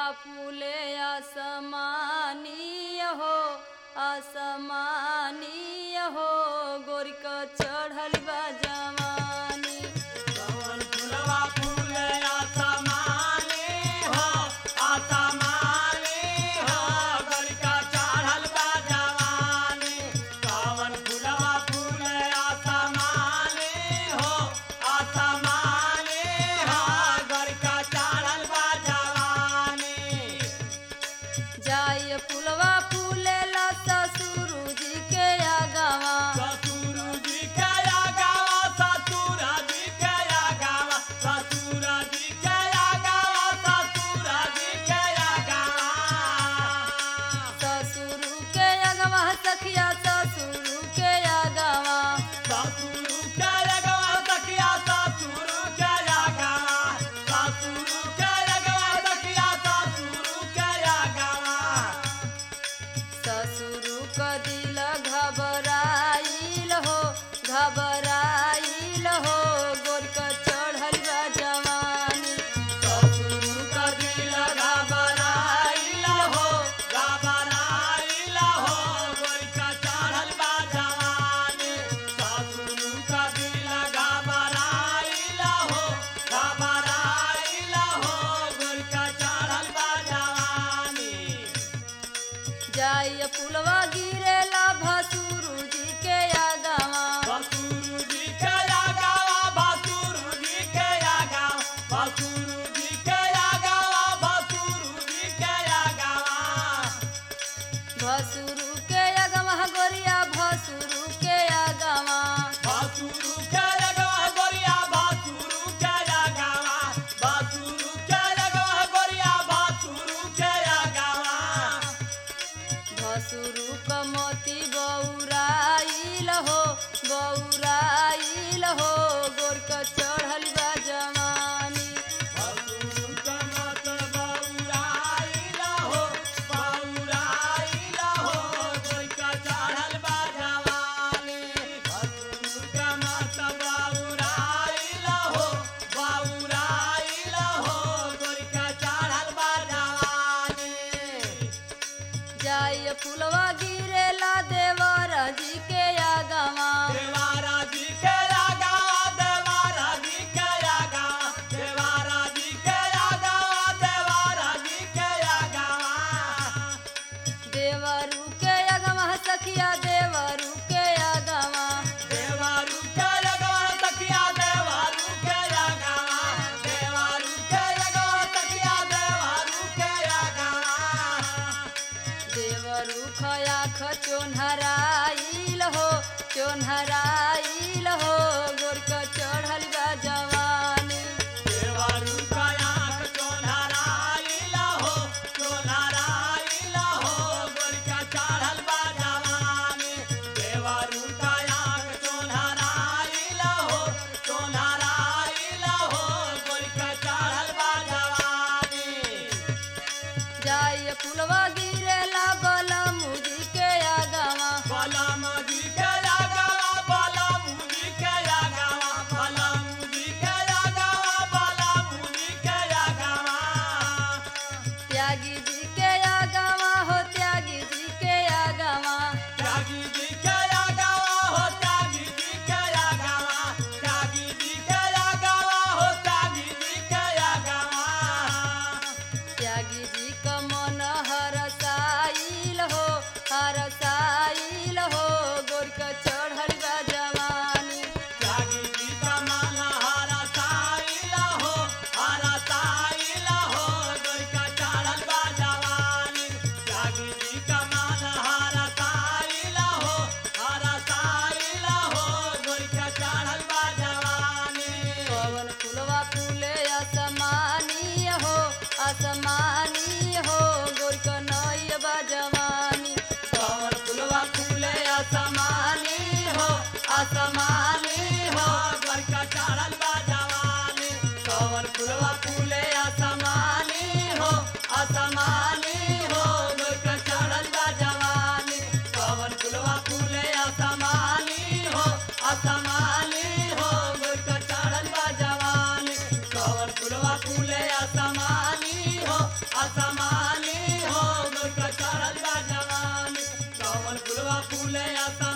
फूले असमानीय हो असमानीय हो गोरिक चढ़ल बा जवानी कवन फुलवा फूले आसमानी हो आसमानी हो गलका चढ़ल बा जवानी कवन फुलवा फूले आसमानी हो आसमानी हो गलका चढ़ल बा जवानी जाय फुलवा फूले ला ससुर जी के आगवा ससुर जी के आगावा ससुर जी के आगावा ससुर जी के आगावा ससुर जी के आगावा ससुर के आगवा सखिया ससुर के आगवा ससुर के आगावा सखिया ससुर के आगावा ससुर के आगावा सखिया ससुर के आगावा ससुर क दिल घबराइल हो घबराइल हो गोरक चढ़ल बा जवानी ससुर का दिल घबराइल हो घबराइल हो गोरिका चढ़ल बा जवानी ससुर का दिल घबराइल हो घबराइल हो गोरिका चढ़ल बा जवानी जाय फुलवा गिरेला भसुर जी के आगवा बसुरु जी के आगावा बसुरु जी के आगावा बसुरु जी के आगावा बसुरु जी के आगावा भसुर के आगवा गोरिया भसुर के आगवा बासुरु के लगवा गोरिया बासुरु के लगावा बासुरु के लगवा गोरिया बासुरु के लगावा भसुर क मोती बौराइल हो बौराइल हो गोरक चढ़ल बा जवानी बासुरु के मत बौराइला हो बौराइला हो कोई का चढ़ल बा जवानी बासुरु के मत बौराइला हो बौराइला हो कोई का चढ़ल बा जवानी जाय फुलवा गिरेला देवर जी के आगवा देवारा जी के आगावा देवारा जी के आगावा देवारा जी के आगावा देवारा जी के आगावा देवरू के आगवा सखिया देवरू के आगवा देवारू के आगावा तकिया देवारू के आगावा देवारू के आगावा तकिया देवारू के आगावा देवरू खया चोन्हराइल हो चोन्हराइल हो गोरक चढ़ल बा जवानी देवारू का आँख चोनहराइला हो चोनहराइला हो गोरिका चढ़ल बा जवानी देवारू का आँख चोनहराइला हो चोनहराइला हो गोरिका चढ़ल बा जवानी जाय फुलवा गिरेला बलमुजी के आगवा बलम जी के आगावा बलम जी के आगावा बलम जी के आगावा बलम जी के आगावा त्यागी जी के आगवा हो त्यागी जी के आगवा त्यागी जी के आगावा हो त्यागी जी के आगावा त्यागी जी के आगावा हो त्यागी जी के आगावा त्यागी जी क मन हरसाइल हो हरसाइल हो गोरक चढ़ल बा जवानी त्यागी जी का मन हरा साइला हो हरा साइला हो गोरिका चढ़ल बा जवानी त्यागी जी का मन हरा साइला हो हरा साइला हो गोरिका चढ़ल बा जवानी पवन फुलवा फूले असमानी हो असमानी हो गोरक नय बा जवानी कवर फुलवा फूले असमानी हो असमानी हो गोरिका चढ़ल बा जवानी कवर फुलवा फूले असमानी हो असमानी हो गोरिका चढ़ल बा जवानी कवर फुलवा फूले असमानी हो असमानी हो गोरिका चढ़ल बा जवानी कवर कमल फुलवा फूले असमानी हो असमानी हो गोरका चढ़ल बा जवानी कमल फुलवा फूले असमानी